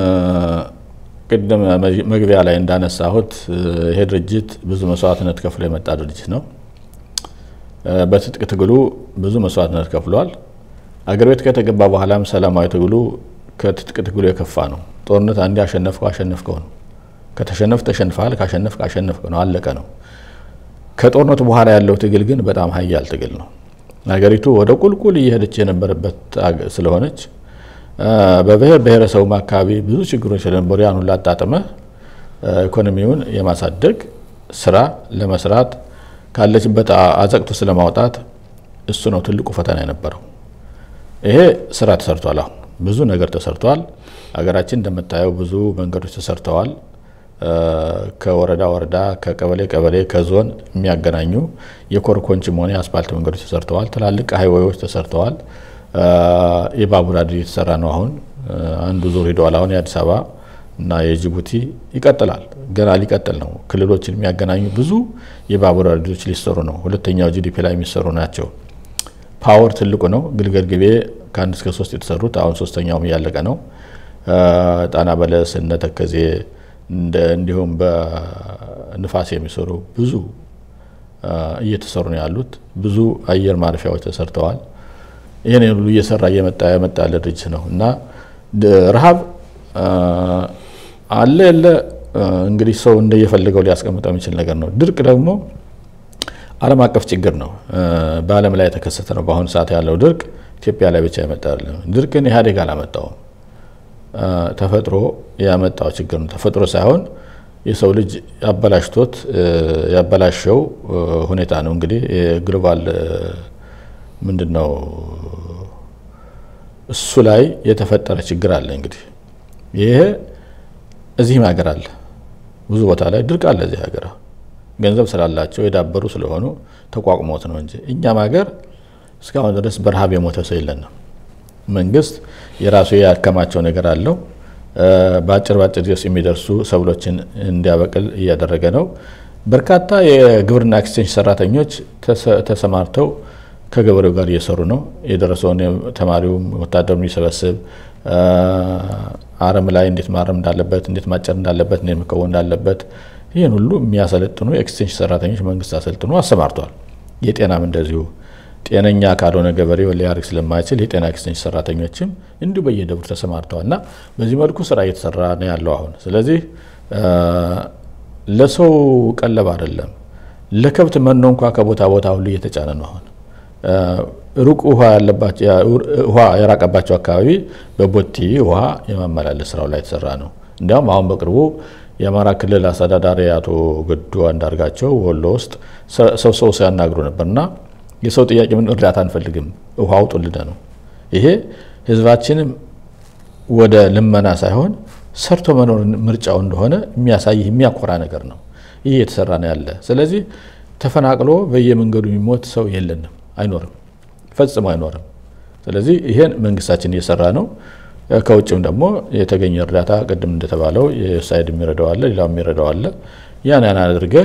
ቅድም መግቢያ ላይ እንዳነሳሁት ይሄ ድርጅት ብዙ መስዋዕትነት ከፍሎ የመጣ ድርጅት ነው። በትጥቅ ትግሉ ብዙ መስዋዕትነት ከፍሏል። አገር ቤት ከተገባ በኋላም ሰላማዊ ትግሉ ከትጥቅ ትግሉ የከፋ ነው። ጦርነት አንዴ አሸነፍከው አሸነፍከው ነው። ከተሸነፍ ተሸንፈሃል፣ ካሸነፍክ አሸነፍክ ነው፣ አለቀ ነው። ከጦርነቱ በኋላ ያለው ትግል ግን በጣም ሀያል ትግል ነው። ሀገሪቱ ወደ ቁልቁል እየሄደች የነበረበት ስለሆነች በብሔር ብሔረሰቡም አካባቢ ብዙ ችግሮች ስለነበሩ ያን ሁሉ አጣጥመህ ኢኮኖሚውን የማሳደግ ስራ ለመስራት ካለችበት አዘቅቶ ስለማውጣት እሱ ነው ትልቁ ፈተና የነበረው። ይሄ ስራ ተሰርቷል። አሁን ብዙ ነገር ተሰርቷል። ሀገራችን እንደምታየው ብዙ መንገዶች ተሰርተዋል። ከወረዳ ወረዳ፣ ከቀበሌ ቀበሌ፣ ከዞን የሚያገናኙ የኮርኮንችም ሆነ የአስፓልት መንገዶች ተሰርተዋል። ትላልቅ ሀይዌዎች ተሰርተዋል። የባቡር ሀዲድ የተሰራ ነው። አሁን አንዱ ዙር ሂደዋል። አሁን የአዲስ አበባ እና የጅቡቲ ይቀጥላል። ገና ሊቀጥል ነው። ክልሎችን የሚያገናኙ ብዙ የባቡር ሀዲዶች ሊሰሩ ነው። ሁለተኛው ጂዲፒ ላይ የሚሰሩ ናቸው። ፓወር ትልቁ ነው። ግልገል ግቤ ከአንድ እስከ ሶስት የተሰሩት አሁን ሶስተኛውም እያለቀ ነው። ጣና በለስ እነ ተከዜ እንዲሁም በንፋስ የሚሰሩ ብዙ እየተሰሩ ነው ያሉት። ብዙ አየር ማረፊያዎች ተሰርተዋል። ይህን ሁሉ እየሰራ እየመጣ የመጣ ያለ ድርጅት ነው እና ረሃብ አለ የለ እንግዲህ ሰው እንደየፈለገው ሊያስቀምጠው የሚችል ነገር ነው። ድርቅ ደግሞ ዓለም አቀፍ ችግር ነው። በዓለም ላይ የተከሰተ ነው። በአሁኑ ሰዓት ያለው ድርቅ ኢትዮጵያ ላይ ብቻ የመጣ አይደለም። ድርቅን ኢህአዴግ አላመጣውም። ተፈጥሮ ያመጣው ችግር ነው። ተፈጥሮ ሳይሆን የሰው ልጅ ያበላሽቶት ያበላሸው ሁኔታ ነው። እንግዲህ የግሎባል ምንድን ነው እሱ ላይ የተፈጠረ ችግር አለ። እንግዲህ ይሄ እዚህም ሀገር አለ፣ ብዙ ቦታ ላይ ድርቅ አለ። እዚህ ሀገር ገንዘብ ስላላቸው የዳበሩ ስለሆኑ ተቋቁሞት ነው እንጂ እኛም ሀገር እስካሁን ድረስ በረሃብ የሞተ ሰው የለንም። መንግስት የራሱ ያከማቸው ነገር አለው። በአጭር በአጭር ጊዜ ውስጥ የሚደርሱ ሰብሎችን እንዲያበቅል እያደረገ ነው። በርካታ የግብርና ኤክስቴንሽን ሰራተኞች ተሰማርተው ከገበሬው ጋር እየሰሩ ነው። የደረሰውን ተማሪውም ወታደሩን የሚሰበስብ አረም ላይ እንዴት ማረም እንዳለበት፣ እንዴት ማጨር እንዳለበት፣ እንዴት መከወን እንዳለበት ይህን ሁሉ የሚያሰለጥኑ ኤክስቴንሽን ሰራተኞች መንግስት አሰልጥኖ አሰማርተዋል። የጤናም እንደዚሁ ጤነኛ ካልሆነ ገበሬው ሊያርግ ስለማይችል የጤና ኤክስቴንሽን ሰራተኞችም እንዲሁ በየደብሩ ተሰማርተዋል እና በዚህ መልኩ ስራ እየተሰራ ነው ያለው አሁን። ስለዚህ ለሰው ቀለብ አይደለም፣ ለከብት መኖ እንኳ ከቦታ ቦታ ሁሉ እየተጫነ ነው። አሁን ሩቅ ውሃ የራቀባቸው አካባቢ በቦቲ ውሃ የማመላለስ ስራው ላይ የተሰራ ነው። እንዲያውም አሁን በቅርቡ የአማራ ክልል አስተዳዳሪ አቶ ገዱ አንዳርጋቸው ወሎ ውስጥ ሰው ሰው ሲያናግሩ ነበር እና የሰው ጥያቄ ምን እርዳታ አንፈልግም ውሃ አውጡልን ነው። ይሄ ህዝባችንም ወደ ልመና ሳይሆን ሰርቶ መኖር ምርጫው እንደሆነ የሚያሳይ የሚያኮራ ነገር ነው። ይህ የተሰራ ነው ያለ። ስለዚህ ተፈናቅሎ በየመንገዱ የሚሞት ሰው የለንም፣ አይኖርም፣ ፈጽሞ አይኖርም። ስለዚህ ይሄን መንግስታችን እየሰራ ነው። ከውጭም ደግሞ የተገኘ እርዳታ ቅድም እንደተባለው የሳይድ የሚረዳው አለ፣ ሌላው የሚረዳው አለ። ያን ያን አድርገህ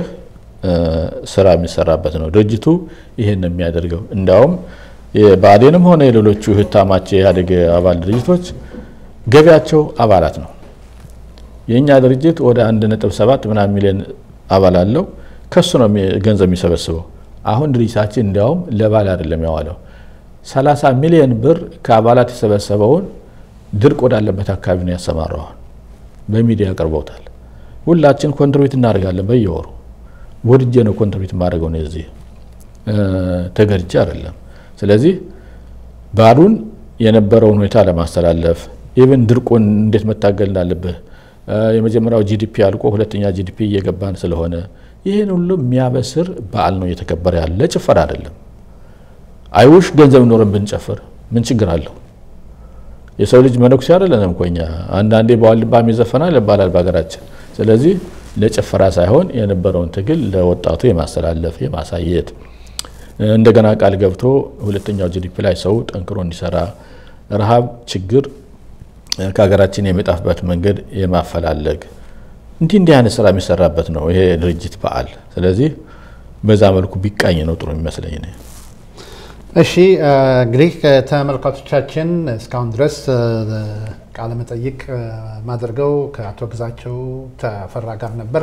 ስራ የሚሰራበት ነው። ድርጅቱ ይህን ነው የሚያደርገው። እንዲያውም የብአዴንም ሆነ የሌሎቹ ህታማች የኢህአዴግ አባል ድርጅቶች ገቢያቸው አባላት ነው። የእኛ ድርጅት ወደ አንድ ነጥብ ሰባት ምናምን ሚሊዮን አባል አለው። ከሱ ነው ገንዘብ የሚሰበስበው። አሁን ድርጅታችን እንዲያውም ለባል አይደለም ያዋለው 30 ሚሊዮን ብር ከአባላት የሰበሰበውን ድርቅ ወዳለበት አካባቢ ነው ያሰማራዋል። በሚዲያ አቅርበውታል። ሁላችን ኮንትሪቢዩት እናደርጋለን በየወሩ ወድጄ ነው ኮንትሪቢዩት የማደርገው ነው እዚህ ተገድጄ አይደለም። ስለዚህ ባሉን የነበረውን ሁኔታ ለማስተላለፍ ኢቨን ድርቁን እንዴት መታገል እንዳለብህ የመጀመሪያው ጂዲፒ አልቆ ሁለተኛ ጂዲፒ እየገባን ስለሆነ ይህን ሁሉ የሚያበስር በዓል ነው እየተከበረ ያለ ጭፈራ አይደለም። አይውሽ ገንዘብ ኖረን ብንጨፍር ምን ችግር አለው? የሰው ልጅ መነኩሴ አይደለንም እኮ እኛ። አንዳንዴ በዋልባም ይዘፈናል ይባላል በሀገራችን። ስለዚህ ለጭፈራ ሳይሆን የነበረውን ትግል ለወጣቱ የማስተላለፍ የማሳየት እንደገና ቃል ገብቶ ሁለተኛው ጂዲፒ ላይ ሰው ጠንክሮ እንዲሰራ ረሃብ፣ ችግር ከሀገራችን የሚጠፋበት መንገድ የማፈላለግ እንዲህ እንዲህ አይነት ስራ የሚሰራበት ነው ይሄ ድርጅት በዓል። ስለዚህ በዛ መልኩ ቢቃኝ ነው ጥሩ የሚመስለኝ ነው። እሺ እንግዲህ ተመልካቾቻችን እስካሁን ድረስ ቃለ መጠይቅ ማድረገው ከአቶ ግዛቸው ተፈራ ጋር ነበር።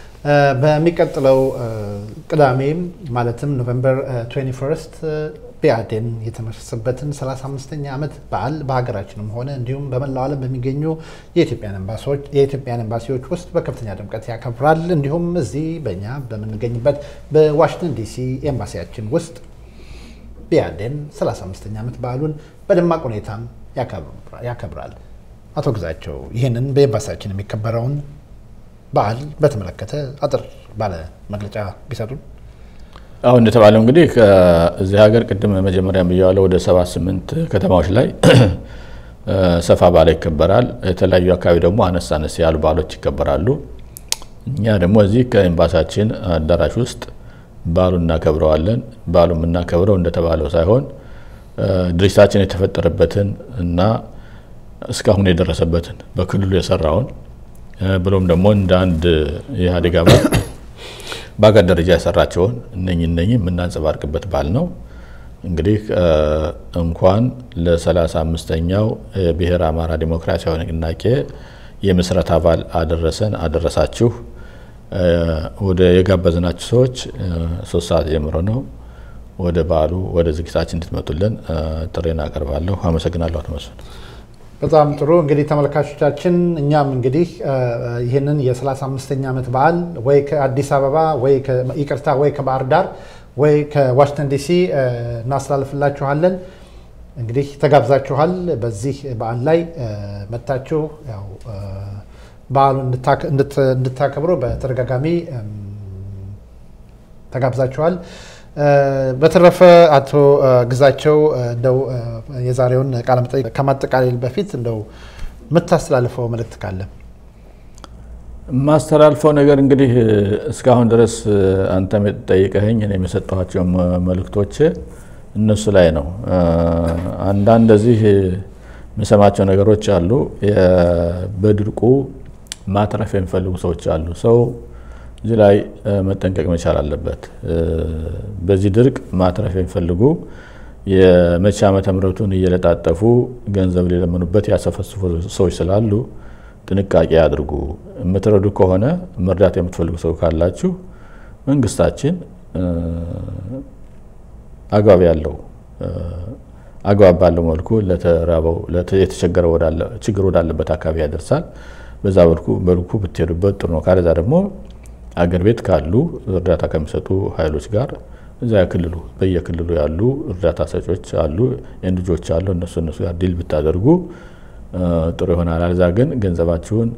በሚቀጥለው ቅዳሜ ማለትም ኖቨምበር 21 ብአዴን የተመሰረተበትን 35ኛ ዓመት በዓል በሀገራችንም ሆነ እንዲሁም በመላው ዓለም በሚገኙ የኢትዮጵያን ኤምባሲዎች ውስጥ በከፍተኛ ድምቀት ያከብራል። እንዲሁም እዚህ በእኛ በምንገኝበት በዋሽንግተን ዲሲ ኤምባሲያችን ውስጥ ብአዴን 35ኛ ዓመት በዓሉን በደማቅ ሁኔታም ያከብራል። አቶ ግዛቸው ይህንን በኤምባሲያችን የሚከበረውን በዓል በተመለከተ አጥር ባለ መግለጫ ቢሰጡን። አሁን እንደተባለው እንግዲህ እዚህ ሀገር ቅድም መጀመሪያ ብያዋለው ወደ ሰባት ስምንት ከተማዎች ላይ ሰፋ ባለ ይከበራል። የተለያዩ አካባቢ ደግሞ አነስ አነስ ያሉ በዓሎች ይከበራሉ። እኛ ደግሞ እዚህ ከኤምባሲያችን አዳራሽ ውስጥ በዓሉን እናከብረዋለን። በዓሉ የምናከብረው እንደተባለው ሳይሆን ድርጅታችን የተፈጠረበትን እና እስካሁን የደረሰበትን በክልሉ የሰራውን ብሎም ደግሞ እንደ አንድ የኢህአዴግ አባል በሀገር ደረጃ የሰራቸውን እነኝ እነኝ የምናንጸባርቅበት በዓል ነው። እንግዲህ እንኳን ለሰላሳ አምስተኛው የብሔረ አማራ ዲሞክራሲያዊ ንቅናቄ የምስረታ በዓል አደረሰን አደረሳችሁ። ወደ የጋበዝናችሁ ሰዎች ሶስት ሰዓት ጀምሮ ነው ወደ በዓሉ ወደ ዝግጅታችን እንድትመጡልን ጥሬን አቀርባለሁ። አመሰግናለሁ። አቶ መስፍን። በጣም ጥሩ እንግዲህ ተመልካቾቻችን፣ እኛም እንግዲህ ይህንን የ35ኛ ዓመት በዓል ወይ ከአዲስ አበባ ወይ ይቅርታ ወይ ከባህር ዳር ወይ ከዋሽንግተን ዲሲ እናስተላልፍላችኋለን። እንግዲህ ተጋብዛችኋል። በዚህ በዓል ላይ መታችሁ ያው በዓሉን እንድታከብሩ በተደጋጋሚ ተጋብዛችኋል። በተረፈ አቶ ግዛቸው እንደው የዛሬውን ቃለ መጠይቅ ከማጠቃለል በፊት እንደው የምታስተላልፈው መልእክት ካለ? የማስተላልፈው ነገር እንግዲህ እስካሁን ድረስ አንተም የጠይቀኸኝ እኔም የሰጠኋቸው መልእክቶች እነሱ ላይ ነው። አንዳንድ እዚህ የምሰማቸው ነገሮች አሉ። በድርቁ ማትረፍ የሚፈልጉ ሰዎች አሉ። ሰው እዚህ ላይ መጠንቀቅ መቻል አለበት። በዚህ ድርቅ ማትረፍ የሚፈልጉ የመቼ ዓመተ ምሕረቱን እየለጣጠፉ ገንዘብ ሊለምኑበት ያሰፈስፉ ሰዎች ስላሉ ጥንቃቄ አድርጉ። የምትረዱ ከሆነ መርዳት የምትፈልጉ ሰው ካላችሁ መንግስታችን አግባብ ያለው አግባብ ባለው መልኩ ለተራበው የተቸገረ ችግር ወዳለበት አካባቢ ያደርሳል። በዛ መልኩ መልኩ ብትሄዱበት ጥሩ ነው። ካለዛ ደግሞ አገር ቤት ካሉ እርዳታ ከሚሰጡ ኃይሎች ጋር እዚያ ክልሉ በየክልሉ ያሉ እርዳታ ሰጮች አሉ፣ ኤንጂኦዎች አሉ። እነሱ እነሱ ጋር ዲል ብታደርጉ ጥሩ ይሆናል። አልዛ ግን ገንዘባችሁን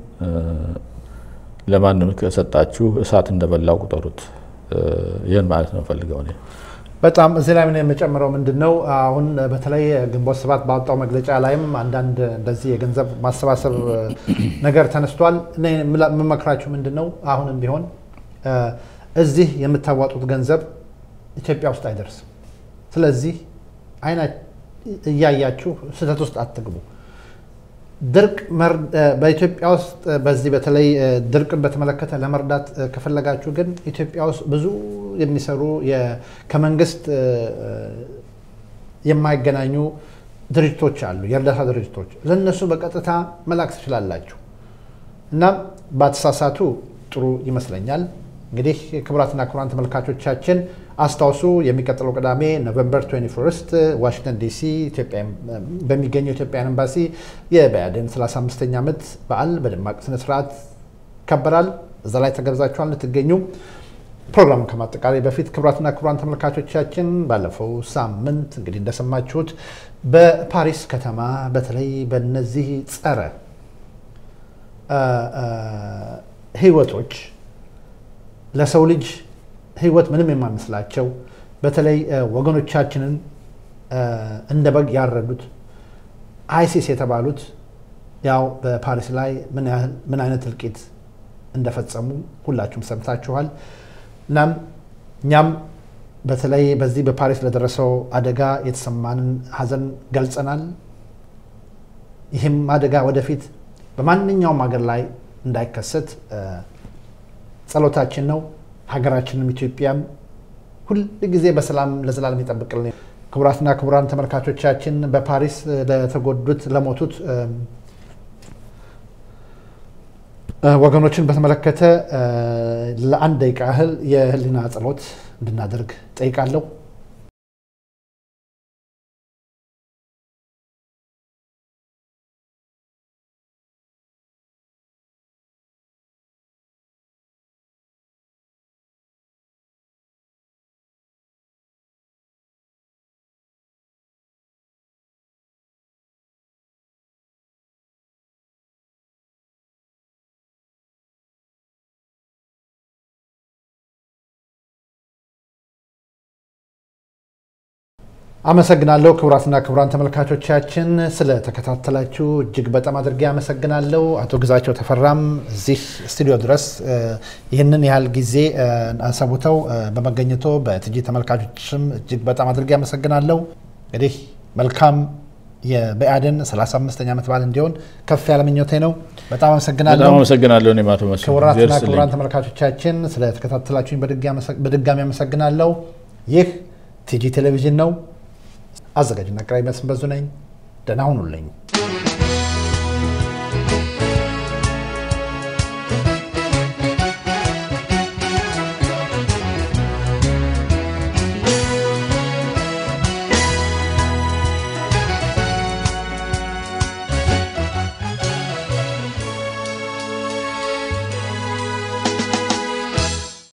ለማንም ከሰጣችሁ እሳት እንደበላው ቁጠሩት። ይህን ማለት ነው ፈልገው እኔ በጣም እዚህ ላይ ምን የምጨምረው ምንድን ነው፣ አሁን በተለይ ግንቦት ሰባት ባወጣው መግለጫ ላይም አንዳንድ እንደዚህ የገንዘብ ማሰባሰብ ነገር ተነስቷል። እኔ የምመክራችሁ ምንድን ነው፣ አሁንም ቢሆን እዚህ የምታዋጡት ገንዘብ ኢትዮጵያ ውስጥ አይደርስም። ስለዚህ አይና እያያችሁ ስህተት ውስጥ አትግቡ። ድርቅ በኢትዮጵያ ውስጥ በዚህ በተለይ ድርቅን በተመለከተ ለመርዳት ከፈለጋችሁ ግን ኢትዮጵያ ውስጥ ብዙ የሚሰሩ ከመንግስት የማይገናኙ ድርጅቶች አሉ፣ የእርዳታ ድርጅቶች። ለእነሱ በቀጥታ መላክ ትችላላችሁ። እናም ባተሳሳቱ ጥሩ ይመስለኛል። እንግዲህ ክቡራትና ክቡራን ተመልካቾቻችን አስታውሱ፣ የሚቀጥለው ቅዳሜ ኖቨምበር 21 ዋሽንግተን ዲሲ በሚገኘው ኢትዮጵያን ኤምባሲ የብአዴን 35ኛ ዓመት በዓል በደማቅ ስነስርዓት ይከበራል። እዛ ላይ ተገብዛችኋል ልትገኙ። ፕሮግራሙን ከማጠቃላይ በፊት ክቡራትና ክቡራን ተመልካቾቻችን ባለፈው ሳምንት እንግዲህ እንደሰማችሁት በፓሪስ ከተማ በተለይ በነዚህ ጸረ ህይወቶች ለሰው ልጅ ህይወት ምንም የማይመስላቸው በተለይ ወገኖቻችንን እንደ በግ ያረዱት አይሲስ የተባሉት ያው በፓሪስ ላይ ምን አይነት እልቂት እንደፈጸሙ ሁላችሁም ሰምታችኋል። እናም እኛም በተለይ በዚህ በፓሪስ ለደረሰው አደጋ የተሰማንን ሀዘን ገልጸናል። ይህም አደጋ ወደፊት በማንኛውም ሀገር ላይ እንዳይከሰት ጸሎታችን ነው። ሀገራችንም ኢትዮጵያም ሁል ጊዜ በሰላም ለዘላለም ይጠብቅልን። ክቡራትና ክቡራን ተመልካቾቻችን በፓሪስ ለተጎዱት ለሞቱት ወገኖችን በተመለከተ ለአንድ ደቂቃ ያህል የህሊና ጸሎት እንድናደርግ ጠይቃለሁ። አመሰግናለሁ። ክቡራትና ክቡራን ተመልካቾቻችን ስለተከታተላችሁ እጅግ በጣም አድርጌ አመሰግናለሁ። አቶ ግዛቸው ተፈራም እዚህ ስቱዲዮ ድረስ ይህንን ያህል ጊዜ አሰቡተው በመገኘቶ በትጂ ተመልካቾችም እጅግ በጣም አድርጌ አመሰግናለሁ። እንግዲህ መልካም የብአዴን 35ኛ ዓመት በዓል እንዲሆን ከፍ ያለ ምኞቴ ነው። በጣም አመሰግናለሁ። በጣም አመሰግናለሁ። እኔም አቶ መስፍን ክቡራትና ክቡራን ተመልካቾቻችን ስለተከታተላችሁኝ በድጋሚ አመሰግናለሁ። ይህ ቲጂ ቴሌቪዥን ነው። አዘጋጅና አቅራቢ መስፍን በዙ ነኝ። ደህና ሁኑልኝ።